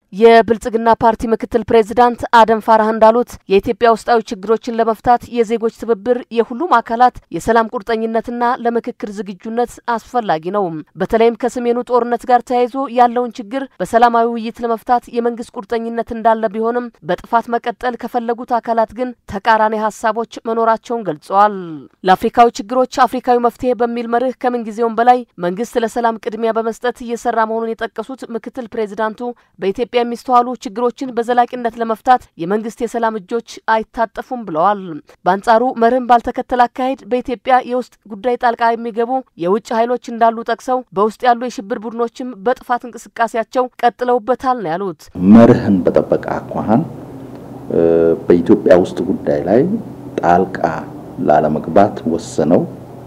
የብልጽግና ፓርቲ ምክትል ፕሬዚዳንት አደም ፋራህ እንዳሉት የኢትዮጵያ ውስጣዊ ችግሮችን ለመፍታት የዜጎች ትብብር፣ የሁሉም አካላት የሰላም ቁርጠኝነትና ለምክክር ዝግጁነት አስፈላጊ ነው። በተለይም ከሰሜኑ ጦርነት ጋር ተያይዞ ያለውን ችግር በሰላማዊ ውይይት ለመፍታት የመንግስት ቁርጠኝነት እንዳለ ቢሆንም በጥፋት መቀጠል ከፈለጉት አካላት ግን ተቃራኒ ሀሳቦች መኖራቸውን ገልጸዋል። ለአፍሪካዊ ችግሮች አፍሪካዊ መፍትሄ በሚል መርህ ከምንጊዜውም በላይ መንግስት ለሰላም ቅድሚያ በመስጠት እየሰራ መሆኑን የጠቀሱት ምክትል ፕሬዚዳንቱ በኢትዮጵያ የሚስተዋሉ ችግሮችን በዘላቂነት ለመፍታት የመንግስት የሰላም እጆች አይታጠፉም ብለዋል። በአንጻሩ መርህን ባልተከተለ አካሄድ በኢትዮጵያ የውስጥ ጉዳይ ጣልቃ የሚገቡ የውጭ ኃይሎች እንዳሉ ጠቅሰው በውስጥ ያሉ የሽብር ቡድኖችም በጥፋት እንቅስቃሴያቸው ቀጥለውበታል ነው ያሉት። መርህን በጠበቀ አኳኋን በኢትዮጵያ ውስጥ ጉዳይ ላይ ጣልቃ ላለመግባት ወስነው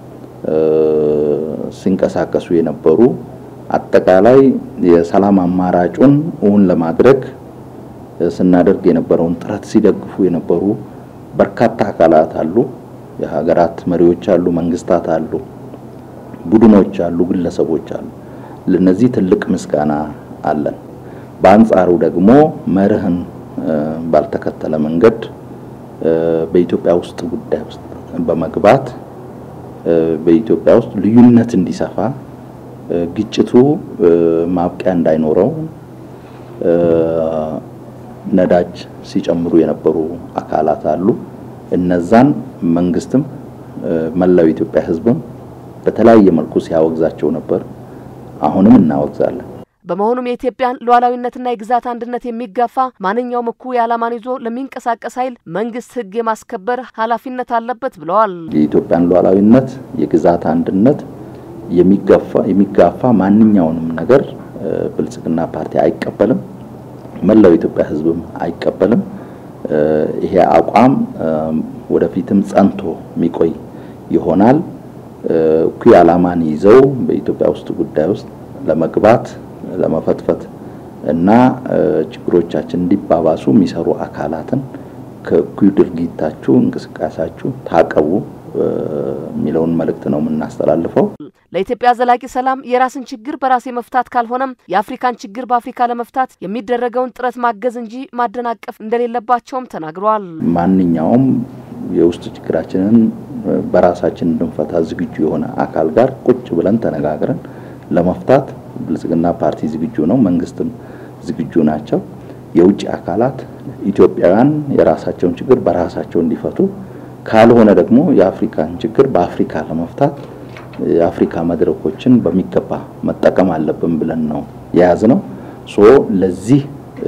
ሲንቀሳቀሱ የነበሩ አጠቃላይ የሰላም አማራጩን እውን ለማድረግ ስናደርግ የነበረውን ጥረት ሲደግፉ የነበሩ በርካታ አካላት አሉ። የሀገራት መሪዎች አሉ፣ መንግስታት አሉ፣ ቡድኖች አሉ፣ ግለሰቦች አሉ። ለነዚህ ትልቅ ምስጋና አለን። በአንጻሩ ደግሞ መርህን ባልተከተለ መንገድ በኢትዮጵያ ውስጥ ጉዳይ ውስጥ በመግባት በኢትዮጵያ ውስጥ ልዩነት እንዲሰፋ ግጭቱ ማብቂያ እንዳይኖረው ነዳጅ ሲጨምሩ የነበሩ አካላት አሉ። እነዛን መንግስትም መላው የኢትዮጵያ ሕዝብም በተለያየ መልኩ ሲያወግዛቸው ነበር። አሁንም እናወግዛለን። በመሆኑም የኢትዮጵያን ሉዓላዊነትና የግዛት አንድነት የሚጋፋ ማንኛውም እኩይ ዓላማን ይዞ ለሚንቀሳቀስ ኃይል መንግስት ሕግ የማስከበር ኃላፊነት አለበት ብለዋል። የኢትዮጵያን ሉዓላዊነት የግዛት አንድነት የሚጋፋ ማንኛውንም ነገር ብልጽግና ፓርቲ አይቀበልም። መላው የኢትዮጵያ ህዝብም አይቀበልም። ይሄ አቋም ወደፊትም ጸንቶ የሚቆይ ይሆናል። እኩይ ዓላማን ይዘው በኢትዮጵያ ውስጥ ጉዳይ ውስጥ ለመግባት ለመፈትፈት እና ችግሮቻችን እንዲባባሱ የሚሰሩ አካላትን ከእኩይ ድርጊታችሁ እንቅስቃሴያችሁ ታቀቡ የሚለውን መልእክት ነው የምናስተላልፈው። ለኢትዮጵያ ዘላቂ ሰላም የራስን ችግር በራስ መፍታት ካልሆነም የአፍሪካን ችግር በአፍሪካ ለመፍታት የሚደረገውን ጥረት ማገዝ እንጂ ማደናቀፍ እንደሌለባቸውም ተናግረዋል። ማንኛውም የውስጥ ችግራችንን በራሳችን እንድንፈታ ዝግጁ የሆነ አካል ጋር ቁጭ ብለን ተነጋግረን ለመፍታት ብልጽግና ፓርቲ ዝግጁ ነው፣ መንግስትም ዝግጁ ናቸው። የውጭ አካላት ኢትዮጵያውያን የራሳቸውን ችግር በራሳቸው እንዲፈቱ ካልሆነ ደግሞ የአፍሪካን ችግር በአፍሪካ ለመፍታት የአፍሪካ መድረኮችን በሚገባ መጠቀም አለብን ብለን ነው የያዝነው። ሶ ለዚህ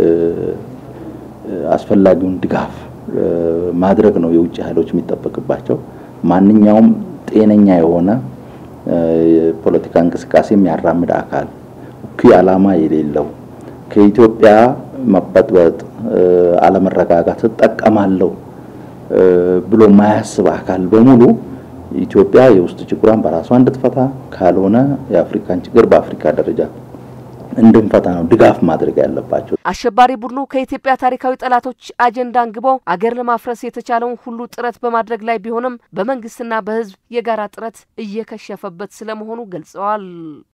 አስፈላጊውን ድጋፍ ማድረግ ነው የውጭ ኃይሎች የሚጠበቅባቸው። ማንኛውም ጤነኛ የሆነ የፖለቲካ እንቅስቃሴ የሚያራምድ አካል እኩይ ዓላማ የሌለው ከኢትዮጵያ መበጥበጥ፣ አለመረጋጋት እጠቀማለሁ ብሎ የማያስብ አካል በሙሉ ኢትዮጵያ የውስጥ ችግሯን በራሷ እንድትፈታ ካልሆነ የአፍሪካን ችግር በአፍሪካ ደረጃ እንድንፈታ ነው ድጋፍ ማድረግ ያለባቸው። አሸባሪ ቡድኑ ከኢትዮጵያ ታሪካዊ ጠላቶች አጀንዳ አንግበው አገር ለማፍረስ የተቻለውን ሁሉ ጥረት በማድረግ ላይ ቢሆንም በመንግስትና በሕዝብ የጋራ ጥረት እየከሸፈበት ስለመሆኑ ገልጸዋል።